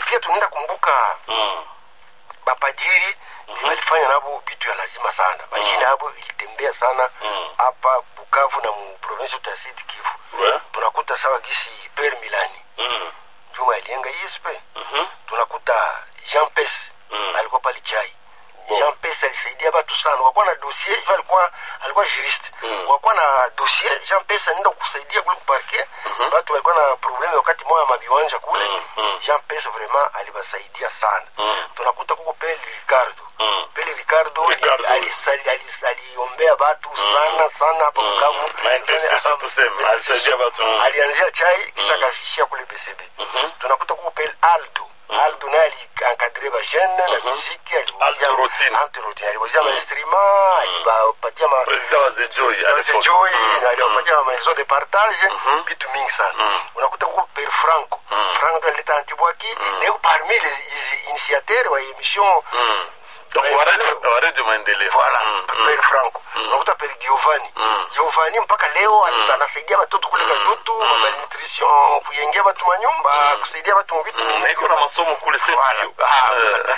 pia tunaenda kumbuka Mm. bapadiri walifanya nabo bitu ya lazima sana mashine yabo ilitembea sana Mm. hapa bukavu na mu province yote ya sud kivu Ouais. tunakuta sawa gisi per milani Mm. juma alienga isp Mhm. tunakuta jean pes Mm. alikuwa pale chai Bon. jean pes alisaidia batu sana wakuwa na dossier hivyo alikuwa alikuwa juriste Mm. wakuwa na dossier jean pes anaenda kusaidia kule kuparke batu walikuwa na probleme wakati moya mabiwanja kule Mm, mm. jean pes vraiment alibasaidia sana Mm. tunakuta kuko peli ricardo Mm. peli ricardo Ricardo. alisali- alis- aliombea batu sana sana hapa bukavu Ma intercession tuseme, alisaidia batu. Mm. alianzia chai kisha akashishia kule bcb tunakuta kuko peli aldo aldo naye alienkadre bajene na muziki Aldo Routine. aliwazia mainstrument alibapatia ma President wa Zejoi à Jose l'époque. Joy Mm. na aliwapatia ma maison de partage vitu mingi sana unakuta kuko per franco franco ndo alileta antibwaki na parmi les initiateurs wa émission Donc wa radio- wa radio maendeleo. voilà Mm, mm. per franco unakuta per giovanni giovanni mpaka leo anasaidia watoto kule kadutu malnutrition kuyengia watu manyumba kusaidia watu mu vitu Na iko na masomo kule sepio Ah.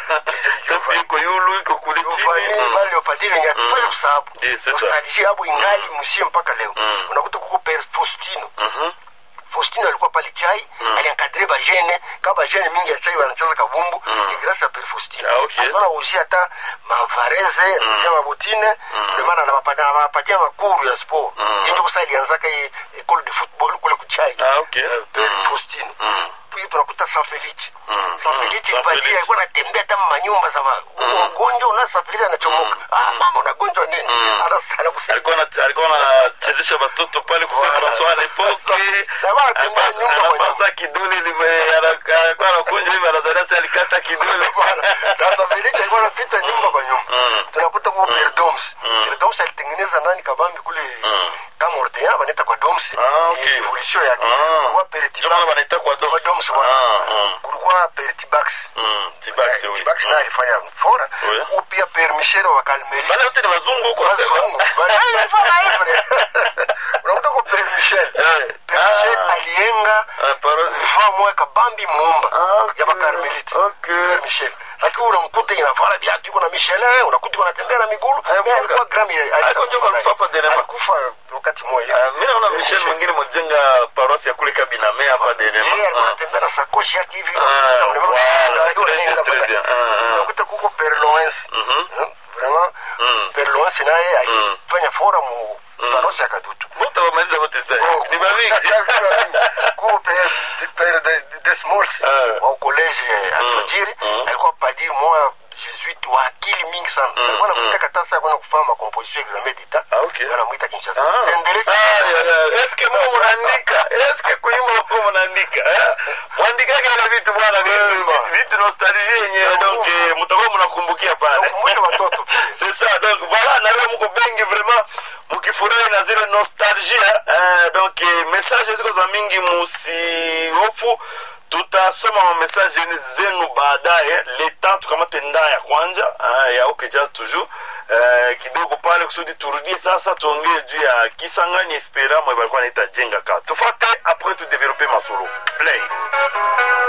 sepio iko yulu iko kule giovanni chini Mm. bale wapadiri wenye hatuwezi kusahabu Eh, c'est ça. nostalgie yabo ingali msie mpaka leo unakuta kuko per faustino Mhm. faustino alikuwa pale chai aliankadre bajene kama bajene mingi ya chai wanacheza kabumbu ni grâce ya per faustino Ah, okay. alikuwa nauzia hata mavareze anazia mabotine lemana anawapatia makuru ya sport yenjo kusa alianzaka hii école de football kule kuchai Ah, okay. per faustino puis tunakuta san felice san felice San badiri Felice. alikuwa anatembea hata manyumba za wa- mgonjwa una san felice anachomoka ah mama unagonjwa nini Anas- anakusaidia alikuwa na- alikuwa anachezesha watoto pale kwa Saint Voilà. François à l'époque Na bana tembea Anapasa- nyumba kwa anapasa kidole lime- ana- alikuwa anakunja hivi anazalia si alikata kidole sasa Felice alikuwa anapita nyumba kwa nyumba tunakuta kwa Perdoms Perdoms alitengeneza nani kabambi kule kama Ordean wanaita kwa Doms Ah, okay. Ni evolution yake Ah. kwa Pertibax Ndio maana wanaita kwa Doms. Doms Ah, wana ah. kulikuwa Pertibax Mm, Tibax, oui. Tibax naye alifanya fora Oui. ou pia Per Michel wa Calmeri Wale wote ni wazungu huko sema. wazungu Bali alifanya hivyo unakuta kwa Per Michel Eh. Per Michel Ah. alienga Ah, paro- kuvaa moya kabambi muumba Ah, okay. ya bakarmelite Okay. Per Michel lakini unamkuta inavala viatu iko na Michelin unakuta iko anatembea na migulu Haya, Mimi mfuka. alikuwa Grammy Alikuwa ndio alikufa hapa Denmark. alikufa wakati mmoja Ah, mi naona Michel mwingine mlijenga parosi ya kule Kabiname hapa yeye alikuwa Denmark. anatembea na sakoshi yake hivi Ah, unakuta vraiment- voilà, Ndio très bien, anaenda très pale. bien. Ah, ah. unakuta kuko Per Loens Hmm, vraiment Per Loens naye alifanya fora mu parosi ya Kadutu Wote wamaliza wote sasa. Ni bamingi. kuko Per Per de- de Smalls Ah. wa college Alfajiri alikuwa padiri moya jesuite wa akili mingi sana alikuwa anamwita katasa kwenda kufanya makomposition examen d'etat Ah, okay. wanamwita Kinshasa Ah. tendelesha Ah, ya, ya. Eske mko mnaandika? Eske kuimba mko mnaandika? eh? Mwandikage ile vitu bwana vitu Wema. vitu nostalgie yenyewe donc eh, mtakuwa mnakumbukia pale. kukumbusha watoto C'est ça donc voilà na leo mko bengi vraiment mkifurahi na zile nostalgia eh, donc eh, message ziko za mingi musihofu tutasoma mamesaje zenu baadaye leta tukamate ndaa ya kwanja ah, ya okay just toujours eh, kidogo pale kusudi turudie sasa tuongee juu ya kisangani espera mwe balikuwa naita jenga ka tufate après tu develope masolo play